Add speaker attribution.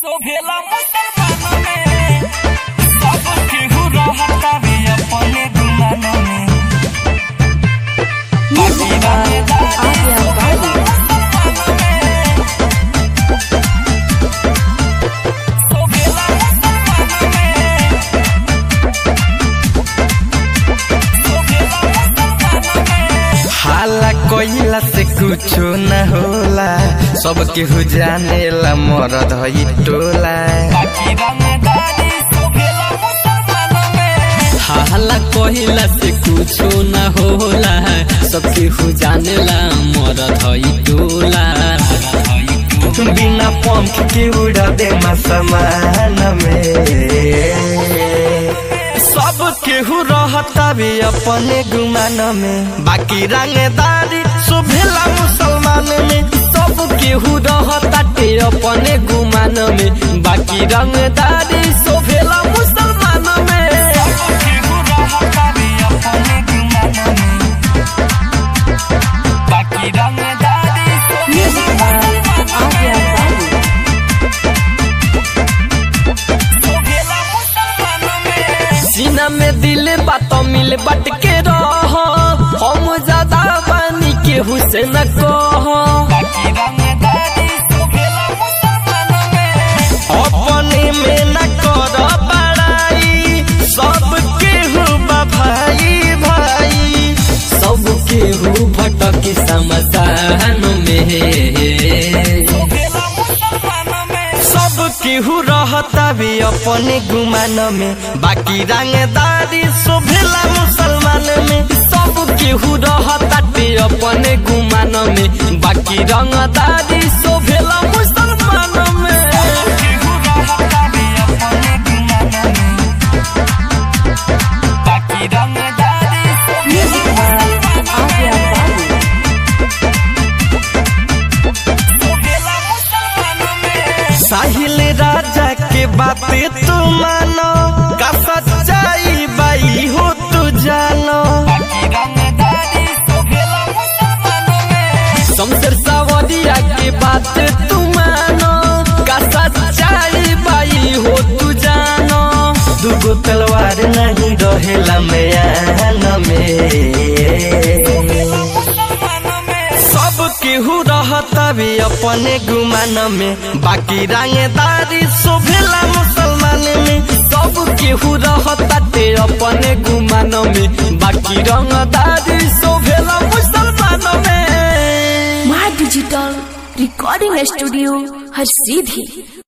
Speaker 1: भेला मुसलमान में सब केहू रहता भी अपने गुमान में बाकी रंगदारी मुसलमान में तो भेला मुसलमान में तो भेला मुसलमान में
Speaker 2: हाला कोइला से कुछो न होला सब केहू जानेला मरद हई टोला
Speaker 1: बाकी रंगदारी तो भेला मुसलमान में
Speaker 3: हाला कहिला से कुछो न होला सबके हु जानेला मरद हई टोला
Speaker 2: बिना पंख के उड़ा दे समान में सब केहू रहता भी अपने गुमान में बाकी रंगदारी सुभेला मुसलमान में
Speaker 3: सब केहू रहताटे अपने गुमान में बाकी रंगदारी शोभेला मुसलमान में
Speaker 1: केहू रहता भी अपने गुमान में बाकी रंगदारी शोभेला मुसलमान में
Speaker 3: सीना में दिल बात मिल बट के रह हम ज्यादा बानी केहू से न कह
Speaker 1: बाकी रंगदारी शोभेला मुसलमान में
Speaker 2: अपने में न कर बड़ाई सब केहू बा भाई भाई
Speaker 3: सब केहू भटक समसान में
Speaker 1: शोभेला मुसलमान में
Speaker 2: सब केहू रहता भी अपने गुमान में बाकी रंगदारी शोभेला मुसलमान में
Speaker 3: सब केहू रहताटे अपने गुमान में बाकी रंगदारी शोभेला मुसलमान में
Speaker 1: केहू रहता भी अपने गुमान में बाकी रंगदारी शोभेला मुसलमान शोभेला मुसलमान में
Speaker 2: साहिल राजा के बातें तू मानो का सच्चाई बाई हो तू जानो
Speaker 1: बाकी रंगदारी शोभेला मुसलमान में
Speaker 3: शमशेर सावरिया के बात तू मानो का सच्चाई बाई हो तू जानो
Speaker 2: दुगो तलवार नहीं रहेला मैन में
Speaker 1: मुसलमान में
Speaker 2: सब केहू रहता भी अपने गुमान में बाकी रंगदारी शोभेला मुसलमान में
Speaker 3: सब केहू रहताटे अपने गुमान में बाकी रंगदारी शोभेला मुसलमान में
Speaker 4: माँ डिजिटल रिकॉर्डिंग स्टूडियो हर सीधी